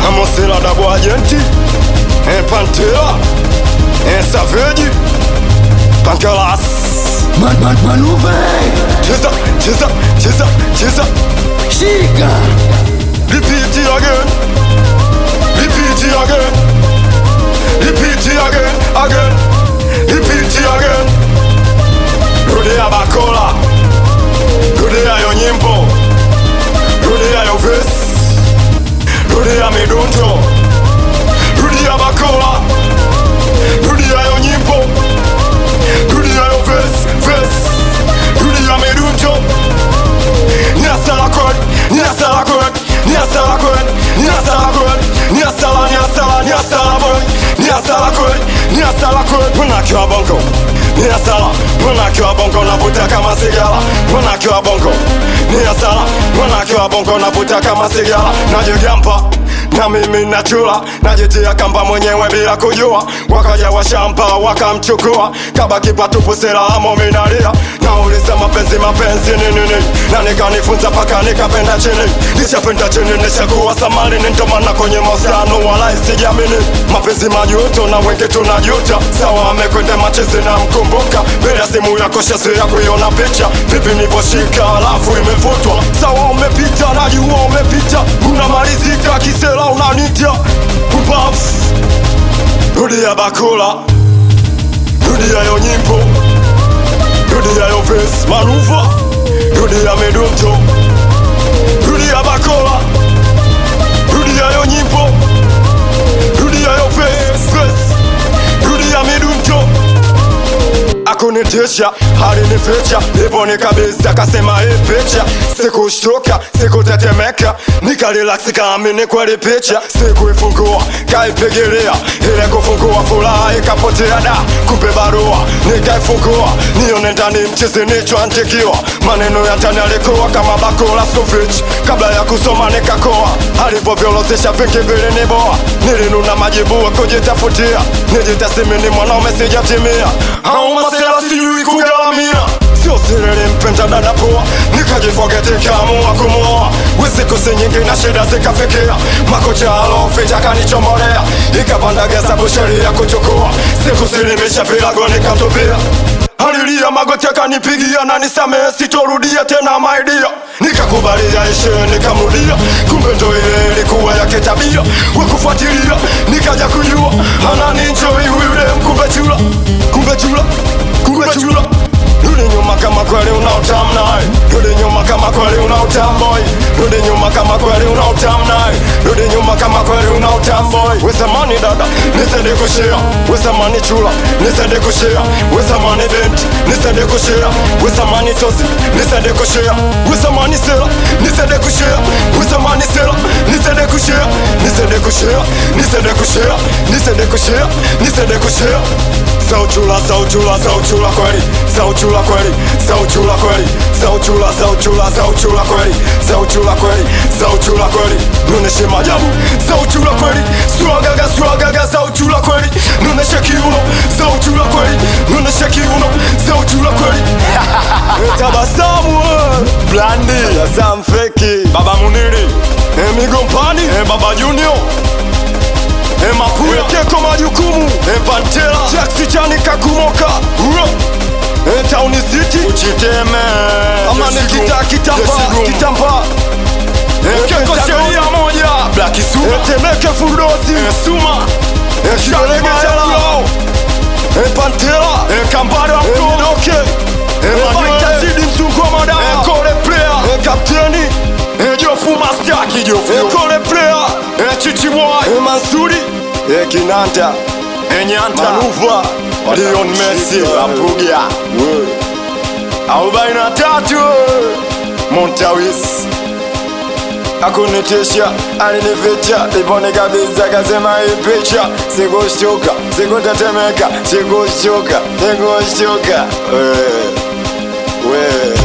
Amosela Dabo Agenti eh, Pantera eh, Savage Pankalas Man, man, manuve Cheza, cheza, cheza, cheza shika Repeat it again Repeat it again Repeat it again, again Repeat it again Rudia bakola Rudia yo nyimbo Rudia yo verse Rudia midunjo Rudia bakola Rudia yo nyimbo Rudia yo verse, verse Rudia midunjo Niasala kod, niasala kod, niasala kod, niasala kod, niasala, niasala, niasala boy, niasala kod, niasala kod, unakiwa bongo, niasala, unakiwa bongo, navuta kama sigara, unakiwa bongo, niasala, unakiwa bongo, navuta kama sigara, najigampa na mimi nachula najitia kamba mwenyewe bila kujua wakaja washamba wakamchukua kabaki patupu selamo minalia nauliza mapenzi mapenzi ni nini na nikanifunza paka nikapenda chini nishapenda chini nishakuwa samani nindomana kwenye mahusiano wala sijamini mapenzi majuto na wengi tunajuta sawa amekwenda machezi na mkumbuka bila simu yako shasi ya kuiona picha vipi nivoshika alafu imevutwa sawa umepita najua umepita unamalizika kisela unanita ubafu rudia bakula rudia yo nyimbo rudia yo ves manuva rudia medunto rudia bakola rudia yo nyimbo rudia yo ves ves rudia medunto akunitesha alinifecha ivoni kabisa akasema hii picha sikushtuka sikutetemeka nikarilaksi kaamini kweli picha sikuifungua kaipigilia ile kufungua furaha ikapotea da kumbe barua nikaifungua nione ndani mchizi nichoandikiwa maneno ya ndani alikuwa kama bakula skufich kabla ya kusoma nikakoa alivyovyolozesha vingi viliniboa nilinuna majibu ya kujitafutia nijitasimini mwanaume sijatimia au masela sijui kugaramia sio sirili mpenda dada poa nikajifogeti kaamua kumwoa wisikusi nyingi na shida zikafikia makocha aloficha kanichomolea ikapanda gesa busheri ya kuchukua sikusilimisha vilago nikatupia alilia magoti akanipigia na nisamehe sitorudia tena maidia nikakubalia ishe nikamrudia kumbe ndo ile ilikuwa yake tabia wakufuatilia nikaja kujua ananinjoi yule kumbe chula kumbe chula kumbe chula Rudi nyuma kama kweli una utamu naye Rudi nyuma kama kweli una utamu boy Rudi nyuma kama kweli una utamu naye Rudi nyuma kama kweli una utamu boy Wesamani dada, nisende kushia Wesamani chula, nisende kushia Wesamani vent, nisende kushia Wesamani tosi, nisende kushia Wesamani sela, nisende kushia Wesamani sela, nisende kushia Nisende kushia, nisende kushia Nisende kushia, nisende kushia Sauchula, sauchula, sauchula kweli Sauchula kweli, sauchula kweli Sauchula, sauchula, sauchula kweli Sauchula kweli, sauchula kweli Nuneshe majabu, sauchula kweli Swagaga, swagaga, sauchula kweli Nuneshe kiuno, sauchula kweli Nuneshe kiuno, sauchula kweli Tabasamu eh. Blandi, Sam Feki Baba Muniri Emigo Mpani eh, Baba Junior Eh, Mapuya Keko majukumu eh, Pantera Jaxi Chani Kakumoka Uro eh, Town City Uchiteme Ama nikita kitamba kitamba eh, Keko sheria moja Black Suma eh, Temeke Fudosi eh, Suma eh, Kidolege Chalao eh, Pantera eh, Kambara eh, Midoke eh, Manuel Zidi Msungu wa Madawa eh, Kole Player eh, Kapteni eh, Jofu Master Kijofu eh, Kole Player eh, Chichi Boy eh, Mansuri eh, Kinanta eh, Nyanta Manuva Leon Messi Apugia arobaini na tatu Montawis akunitesha alinificha ipone kabisa kasema hii picha sikushtuka sikutetemeka sikushtuka sikushtuka we we